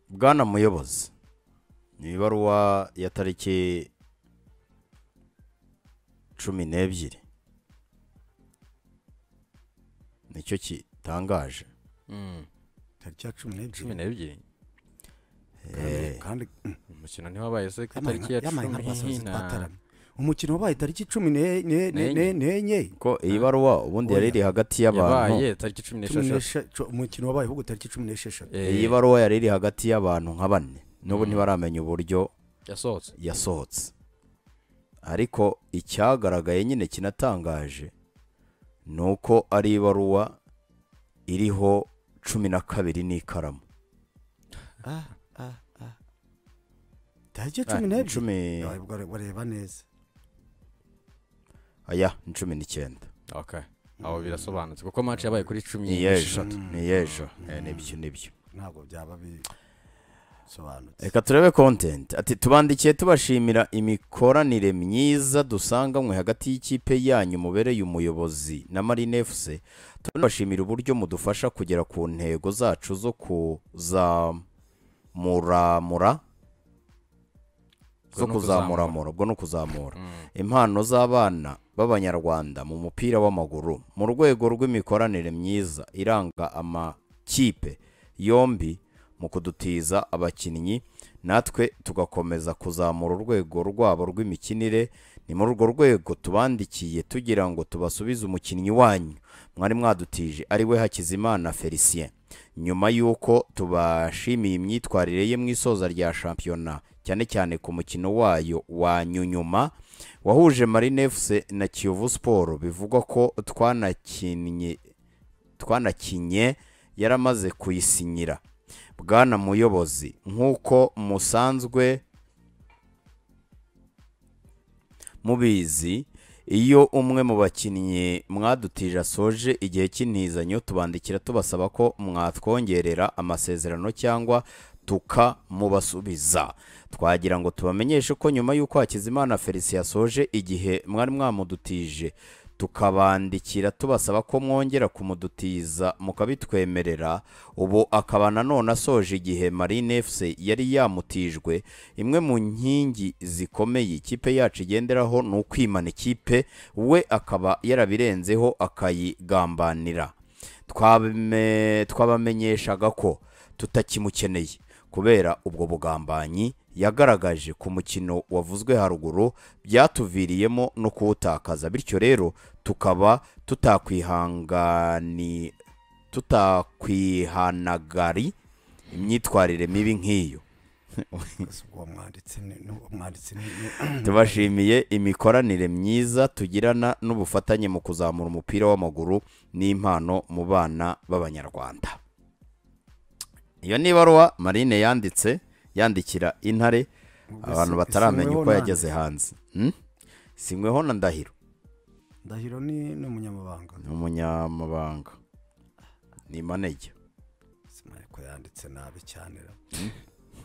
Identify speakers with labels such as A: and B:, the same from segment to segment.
A: bwana muyobozi ni ibaruwa ya tariki cumi n'ebyiri nicyo kitangaje
B: tariki ya cumi
C: cumi
B: n'ebyiri
C: n'ebyiri
A: Eh,
B: kandi mm,
C: umukino ntiwabaye se ku
B: yabaye
C: itariki ya
B: nka- yabaye nka
C: cumi
B: basozi
C: na
B: twataramye umukino wabaye tariki cumi ne- ne- ne-
C: N'enye.
B: ne- n'enye
A: ko iyi baruwa ubundi yari iri hagati y'abantu
C: yabaye tariki cumi
B: Cumi
C: n'esheshatu
B: n'eshe- co- umukino wabaye ahubwo tariki cumi n'esheshatu
C: Eh,
A: iyi baruwa yari iri hagati y'abantu nka bane n'ubu ntibaramenya uburyo
C: yasohotse
A: yasohotse ariko icyagaragaye nyine kinatangaje ni uko ari ibaruwa iriho cumi na kabiri n'ikaramu
B: Ah, ah, ah. tariki ya
A: Ah,
B: cumi
A: ni
B: n'ebyiri
A: cumi-
B: Yabaye ubwo ware- wareba neza
A: aya ni cumi n'icyenda
C: okay aho birasobanutse kuko match yabaye kuri cumi
A: ni
C: n'esheshatu
A: y'ejo ni y'ejo Eh, nibyo nibyo
B: ntabwo byaba bisobanutse
A: reka turebe kontenti ati tubandikiye tubashimira imikoranire myiza dusanganywe hagati y'ikipe yanyu mubereye umuyobozi na marine fc tunabashimira uburyo mudufasha kugera ku ntego zacu zo kuzamuramura zo
C: Ubwo ni ukuzamura.
A: kuzamuramura ubwo ni ukuzamura impano z'abana b'abanyarwanda mu mupira w'amaguru mu rwego rw'imikoranire myiza iranga amakipe yombi mu kudutiza abakinnyi natwe tugakomeza kuzamura urwego rwabo rw'imikinire ni muri urwo rwego tubandikiye tugira ngo tubasubize umukinnyi wanyu mwari mwadutije ari we hakizimana felicien nyuma y'uko tubashimiye imyitwarire ye mu isoza rya shampiyona cyane cyane ku mukino wayo wa nyuma wahuje marine fc na kiyovu siporo bivugwa ko twanakinnye twanakinye yaramaze kuyisinyira bwana muyobozi nk'uko musanzwe mubizi iyo umwe mu bakinnyi mwadutije asoje igihe cy'intizanyo tubandikira tubasaba ko mwatwongerera amasezerano cyangwa tukamubasubiza twagira ngo tubamenyeshe ko nyuma y'uko Hakizimana Felicien yasoje igihe mwari mwamudutije tukabandikira tubasaba ko mwongera kumudutiza mukabitwemerera ubu akaba nanone asoje igihe marine fc yari yamutijwe imwe mu nkingi zikomeye ikipe yacu igenderaho ni ukwimana ikipe we akaba yarabirenzeho akayigambanira Twabime- twabamenyeshaga ko tutakimukeneye kubera ubwo bugambanyi yagaragaje ku mukino wavuzwe haruguru byatuviriyemo no kuwutakaza bityo rero tukaba tutakwihangani tutakwihanagari imyitwarire mibi nk'iyo
B: uwo mwanditsi ni ni- umwanditsi ni
A: tubashimiye imikoranire myiza tugirana n'ubufatanye mu kuzamura umupira w'amaguru n'impano mu bana b'abanyarwanda iyo ni ibaruwa marine yanditse yandikira intare abantu bataramenya uko yageze hanze Hmm? singweho na ndahiro
B: ndahiro ni ni umunyamabanga
A: ni umunyamabanga ni manege
B: simari ko yanditse nabi cyane ra.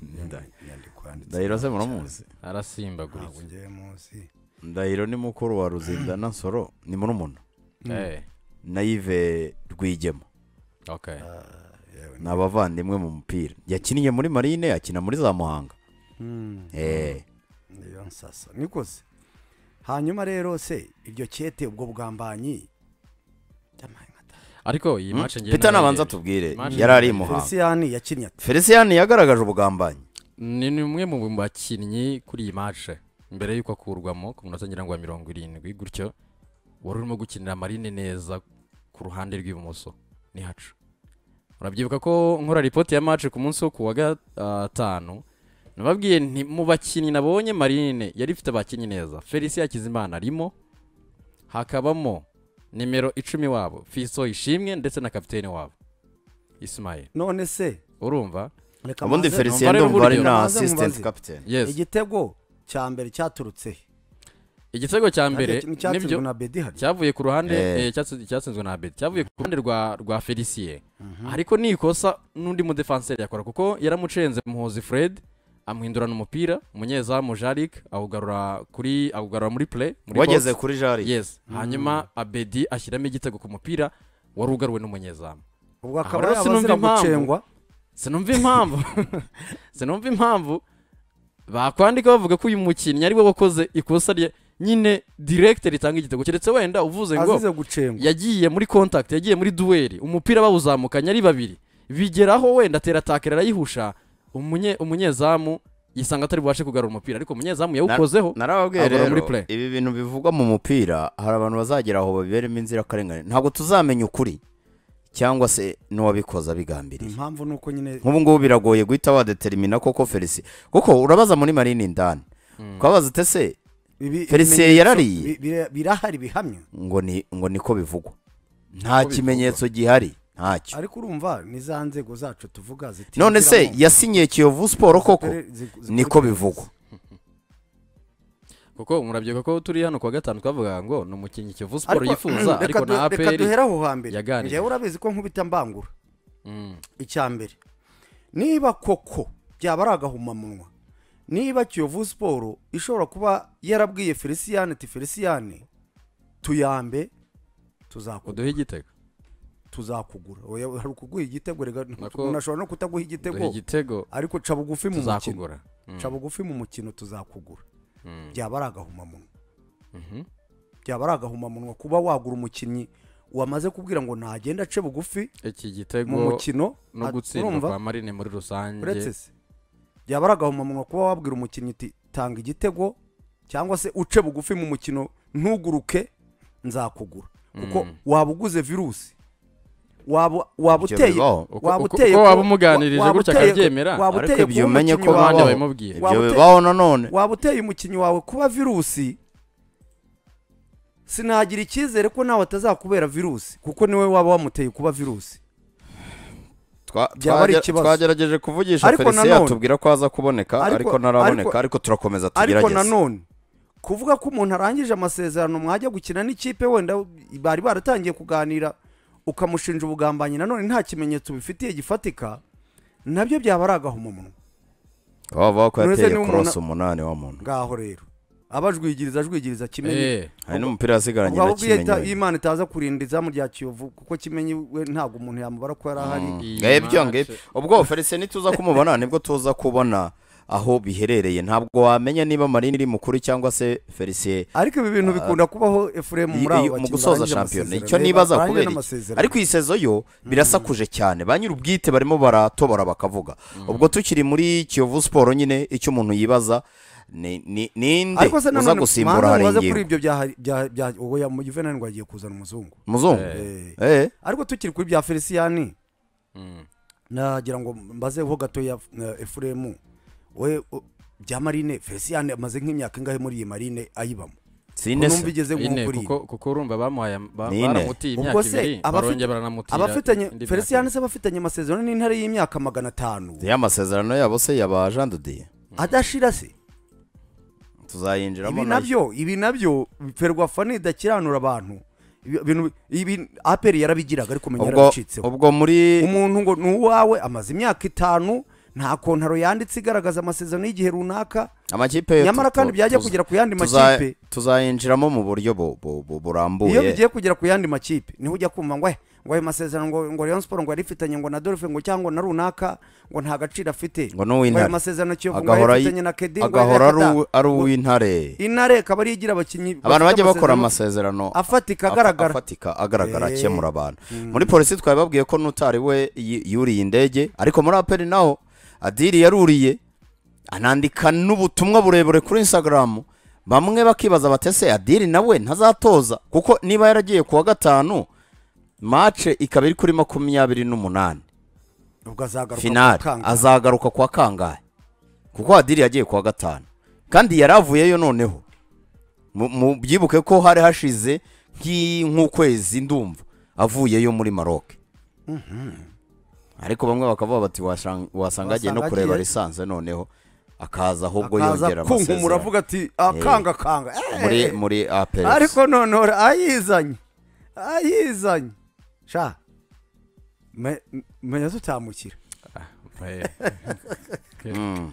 A: Ndahiro.
B: inyandiko yanditse
A: ndahiro se
B: nabi
A: muramuzi
B: cyane. ntabwo
C: arasimbagurika
B: ngewe muzi
A: ndahiro ni mukuru wa ruzindana nsoro ni murumuna
C: Eh,
A: nayive rwigema
C: okay
B: Ah, yewe
A: ni abavandimwe mu mupira yakiniye muri marine akina muri za muhanga
B: Mm,
A: Eh,
B: niyo nsasa niko se hanyuma rero se iryo kete ubwo bwambanyi
C: ariko iyi match ngiye
A: peter nabanza
C: nayirebye.
A: tubwire
C: Manje
A: yari ari i
C: nayirebye.
A: muhanga
B: feliciyani yakinnye ate
A: felicien yagaragaje ubugambanyi
C: ni ni umwe mu bakinnyi kuri iyi match mbere y'uko akurwamo ku munota ngira ngo wa mirongo irindwi gutyo wari urimo gukinira marine neza ku ruhande rw'ibumoso ni hacu urabyibuka ko nkora ripoti ya match ku munsi wo ku wa gatanu nababwiye nti mu bakinnyi nabonye marine yari ifite abakinnyi neza felicien hakizimana arimo hakabamo nimero icumi wabo fiso ishimwe ndetse na kapitene wabo isimayeli
B: none se
C: urumva
B: reka
A: ubundi
B: mbanze-
A: felicien
C: numva ari
A: ndumva ari
C: buryo.
A: na
B: Mubaze,
A: assistant
B: mubaze.
A: captain
C: yes
B: igitego cya mbere cyaturutse he?
C: igitego cya mbere
B: Cyatsinzwe-
C: nibyo
B: cyatsinzwe na bedi hari
C: cyavuye ku ruhande
A: Eh.
C: eh, cyatsi- cyatsinzwe na Abedi cyavuye ku ruhande rwa rwa Felicien ariko ni ikosa n'undi mu defenseur yakora kuko yaramucenze muhozi Fred amuhindurana umupira umunyezamu Jarik awugarura kuri awugarura muri play muri
A: wageze
C: box.
A: kuri jari
C: yes hanyuma Abedi ashyiramo igitego ku mupira wari ugaruwe n'umunyezamu
B: ubwo
C: Ahora
B: akaba
C: sinumva
B: yabaze
C: impamvu.
B: gucengwa
C: sinumva impamvu sinumva impamvu bakwandika bavuga ko uyu mukinnyi ariwe wakoze ikosa rye nyine direkite ritanga igitego keretse wenda uvuze ngo
B: azize gucengwa
C: yagiye muri contact yagiye muri duweri umupira bawuzamukanye ari babiri bigeraho wenda atera arayihusha umunye umunyezamu yisanga atari bubashe kugarura umupira ariko umunyezamu yawukozeho
A: narababwiye
C: abura
A: rero
C: muri play.
A: ibi bintu bivugwa mu mupira hari abantu bazagera aho babiberemo inzirakarengane ntabwo tuzamenya ukuri cyangwa se n'uwabikoze abigambiriye
B: impamvu ni uko nyine
A: nk'ubu ngubu biragoye guhita wadeterimina koko felisi kuko urabaza muri marine indani ukabaza utese
B: ibi-
A: Felicien
B: ibimenyetso
A: yarariye.
B: bi- bira- birahari bihamya
A: ngo ni ngo niko bivugwa nta
C: bivugwa.
A: kimenyetso gihari ntacyo
B: ariko urumva ni za nzego zacu tuvuga ziti
A: none se yasinyiye kiyovu siporo koko niko bivugwa
C: kuko murabyibuka ko turi hano kuwa gatanu twavuga ngo ni umukinnyi kivu siporo
B: ariko
C: yifuza ariko na
B: reka
C: aperi
B: duhere aho hambere
C: yaganiriye.
B: njyewe urabizi ko nkubita mbangura
C: Mm.
B: icya mbere niba koko byaba ari agahumamunwa niba kiyovu siporo ishobora kuba yarabwiye feliciyane ati feliciyane tuyambe tuzaku-
C: uduhe igitego
B: tuzakugura Oya, hari ukuguha igitego rega
C: Nako-
B: unashobora no kutaguha
C: uduhe
B: igitego
C: igitego
B: ariko ca bugufi mu mukino
C: tuzakugura Mm.
B: ca bugufi mu mukino tuzakugura
C: Mm.
B: byaba ari agahumamunwa
C: Mhm.
B: byaba ari agahumamunwa kuba wagura umukinnyi wamaze kubwira ngo ntagenda ace bugufi
C: iki
B: mu
C: gitego
B: mukino
C: no
B: at-
C: gutsindwa
B: urumva?
C: kwa marine muri rusange
B: uretse se byaba ari agahomamunwa kuba wabwira umukinnyi uti tanga igitego cyangwa se uce bugufi mu mukino ntuguruke nzakugura kuko
C: Mm.
B: waba uguze virusi waba waba
A: Ibyo
B: uteye
A: bibaho.
C: Uko-
B: waba
C: uko-
B: uteye
C: uko
B: ku-
C: waba umuganirije
B: waba
C: gutya
B: uteye ku-
C: akabyemera,
B: waba
A: ariko
B: uteye
A: ibyo
B: ku
A: umenye ko
B: mukinnyi
A: bibaho.
C: abandi
B: wawe
C: babimubwiye
B: Waba
A: ibyo
B: ute-
A: bibaho nanone
B: waba uteye umukinnyi wawe kuba virusi sinagira icyizere ko nawe atazakubera virusi kuko niwe waba wamuteye kuba virusi
A: Twa-
B: byaba ari
A: twagera-
B: ikibazo.
A: twagerageje kuvugisha
B: Ariko
A: felicien
B: nanone-
A: atubwira ko aza kuboneka
B: Ariko-
A: ariko ntaraboneka
B: ariko-
A: ariko turakomeza
B: ariko
A: tugerageze
B: nanone kuvuga ko umuntu arangije amasezerano mwajya gukina n'ikipe wenda bari baratangiye kuganira ukamushinja ubugambanyi nanone nta kimenyetso bifitiye gifatika nabyo byaba ari agahomamunwa
A: baba bavuga ko
B: None se
A: yateye
B: niba umuntu-
A: korosi umunani wa muntu
B: ngaho rero abajwigiriza ajwigiriza kimenyi
C: Eh,
A: hari n'umupira yasigaranye
B: ubwo
A: na
B: ahubwo iyo ita-
A: kimenyi
B: iyo imana itaza kurinda izamu rya kiyovu kuko kimenyi we ntabwo umuntu yamubara ko yari ahari
C: iyi
A: ngibyo
C: match-
A: ngibyo ubwo felicien ntituza kumubona nibwo tuza kubona aho biherereye ntabwo wamenya niba marine iri mukuru cyangwa se felicien
B: ariko ibi bintu bikunda kubaho efuremu muri
A: Iyo-
B: abo
A: mu
B: bakinnyi
A: gusoza
B: barangije
A: shampiyona
B: amasezerano.
A: icyo nibaza
B: Barangije
A: kubera iki
B: n'amasezerano.
A: ariko iyi sezo yo birasakuje cyane ba nyir'ubwite barimo baratobora bakavuga ubwo tukiri muri kiyovu siporo nyine icyo umuntu yibaza ni ni- ninde
B: ariko
A: uza
B: se nanone
A: gusimbura hari
B: ubaze kuri
A: ingingo
B: ibyo bya- bya- bya oya mu juvenal ngo agiye kuzana umuzungu
A: muzungu
B: Eh.
A: eh
B: ariko tukiri kuri bya feliciyani
C: Mm.
B: nagira ngo mbazeho gato ya na efuremu we u- bya marine feliciyani amaze nk'imyaka ingahe muri iyi marine ayibamo
A: sine
B: numva
A: se
B: igeze
C: ine
B: nk'uko iri
C: kuko kuko urumva bamuhaye ba-
A: Ni ine.
C: baramutiye
B: Ubwo
C: imyaka
B: se
C: ibiri
B: abafite-
C: barongera baranamutira
B: abafitanye
C: indi myaka
B: feliciyani
C: ibiri.
B: se abafitanye amasezerano n'intare y'imyaka magana atanu
A: ya masezerano yabo se yaba Jean de Dieu
B: adashira se
A: tuzayinjiramo
B: ibi
A: nayo
B: nabyo ibi nabyo ferwafa nidakiranura abantu ibi- ibintu- ibi aperi yarabigiraga ariko umenya
A: ubwo
B: yarabicitseho
A: ubwo muri
B: umuntu ngo ni uwawe amaze imyaka itanu nta kontaro yanditse igaragaza amasezerano y'igihe runaka
A: amakipe yo
B: nyamara
A: tu-
B: kandi
A: tu-
B: byajya
A: tuza-
B: kugera ku yandi
A: tuza-
B: makipe
A: tuzayinjiramo mu buryo bu- bu- bu-
B: iyo
A: burambuye
B: bigiye kugera ku yandi makipe niho ujya kumva ngo "Eh, ngo ayo masezerano ngo ngo Rayon Sport ngo yari ifitanye ngo na Dolphin ngo cyangwa na runaka ngo nta gaciro afite
A: Ngo ni uw'Intare.
B: ayo masezerano Kiyovu ngo
A: agahora
B: yari
A: yi-
B: ifitanye na Kedi ngo
A: agahora
B: yari
A: ari
B: akada-
A: uw- ari
B: ngo-
A: uw'intare
B: intare ikaba ariyo igira abakinnyi
A: abantu
B: bafite
A: bajya bakora amasezerano
B: afatika
A: afa-
B: agaragara
A: afatika agaragara
B: Eh.
A: akemura abantu muri polisi twari babwiye ko n'utari we yi- yuriye indege ariko muri aperi naho adiri yaruriye anandika n'ubutumwa burebure kuri instagram bamwe bakibaza batese adiri nawe ntazatoza kuko niba yaragiye kuwa gatanu mace ikaba iri kuri makumyabiri n'umunani
B: ubwo azagaruka
A: finali
B: akanga.
A: azagaruka kwa kangahe kuko hadiri yagiye kuwa gatanu kandi yari avuyeyo noneho Mu- mu- byibuke ko hari hashize nk'i- nk'ukwezi ndumva avuyeyo muri maroke ariko bamwe bakavuga bati "Washan- wasanga agiye no
B: Wasanga
A: kureba
B: agiye."
A: lisanse noneho akaza ahubwo
B: akaza
A: yongera
B: kunkumura
A: amasezerano
B: avuga ati akanga kanga
A: muri muri APS
B: ariko nonora ayizanye ayizanye sha me- menya tutamukira
C: Ah, eh.
A: Mm.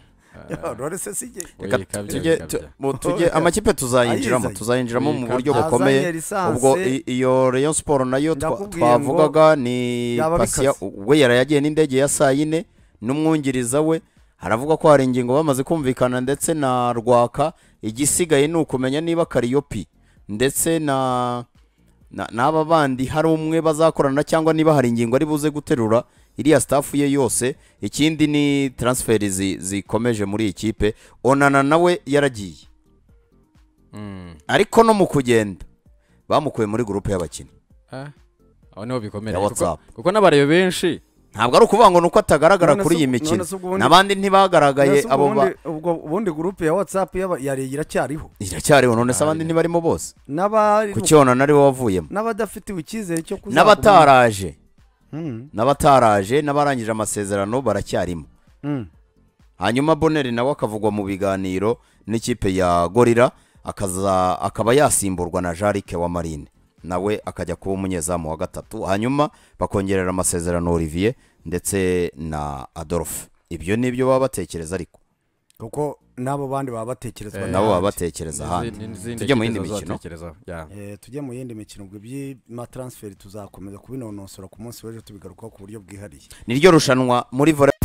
B: none se si jye
A: Reka
C: Oya, ikabya,
A: tujye-
C: ikabya.
A: tu- mu- tujye- amakipe tuzayinjiramo
B: Ayizanye.
A: tuzayinjiramo mu
C: Ikabya.
A: buryo
B: Azanye
A: bukomeye
B: lisanse.
A: ubwo i- iyo Rayon Sport nayo twa-
B: Ndakubwiye ngo
A: twavugaga ni
B: yaba
A: Pasiya
B: bikaze.
A: we yarayagiye n'indege ya saa yine n'umwungiriza we haravuga ko hari ingingo bamaze kumvikana ndetse na rwaka igisigaye ni ukumenya niba kariyopi ndetse na na- n'aba bandi hari umwe bazakorana cyangwa niba hari ingingo ari buze guterura iriya staff ye yose ikindi ni transferi zi- zikomeje muri iyi kipe onana nawe yaragiye
C: Mm.
A: ariko no mu kugenda bamukuye muri gurupe y'abakinnyi
C: Ah, aho niho bikomera
A: Ya
C: kuko-
A: WhatsApp.
C: kuko n'abareba benshi
A: ntabwo ari ukuvuga ngo ni uko atagaragara
B: None
A: kuri
B: se-
A: iyi
B: none
A: mikino
B: se ubwo ubundi-
A: n'abandi ntibagaragaye
B: Mbese ubwo
A: abo ba
B: bundi- ubwo ubundi gurupe ya watsapu yariye iracyariho
A: iracyariho none se abandi
C: Ari.
A: ntibarimo bose
B: N'abari-
A: ku cyonana ari wowe wavuyemo
B: n'abadafitiwe icyizere cyo kuzaguma
A: n'abataraje
B: Mm,
A: n'abataraje n'abarangije amasezerano baracyarimo
B: mm.
A: hanyuma boneri nawe akavugwa mu biganiro n'ikipe ya gorira akaza akaba yasimburwa na jarike wa marine nawe akajya kuba umunyezamu wa gatatu hanyuma bakongerera amasezerano olivier ndetse na adolphe ibyo ni ibyo baba batekereza ariko
B: kuko n'abo bandi baba batekerezwa
C: Eh,
A: nabo
B: n'abandi.
A: baba batekereza ahandi Tujye mu yindi mikino.
B: Eh, tujye mu yindi mikino ubwo iby'amataransiferi tuzakomeza kubinonosora ku munsi w'ejo tubigarukaho ku buryo bwihariye
A: niryo rushanwa muri vore